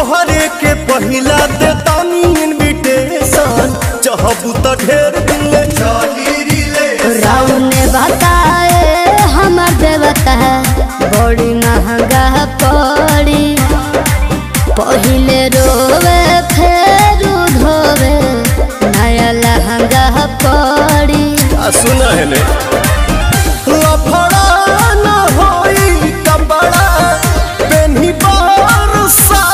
तोहरे के पहिला दे तानी इनविटेशन चाहबू त ढेर दिन ले चली रिले रावने बताए हमर देवता बड़ी महंगा पड़ी पहिले रोवे फेर धोवे नया लहंगा पड़ी आ सुना है ने लफड़ा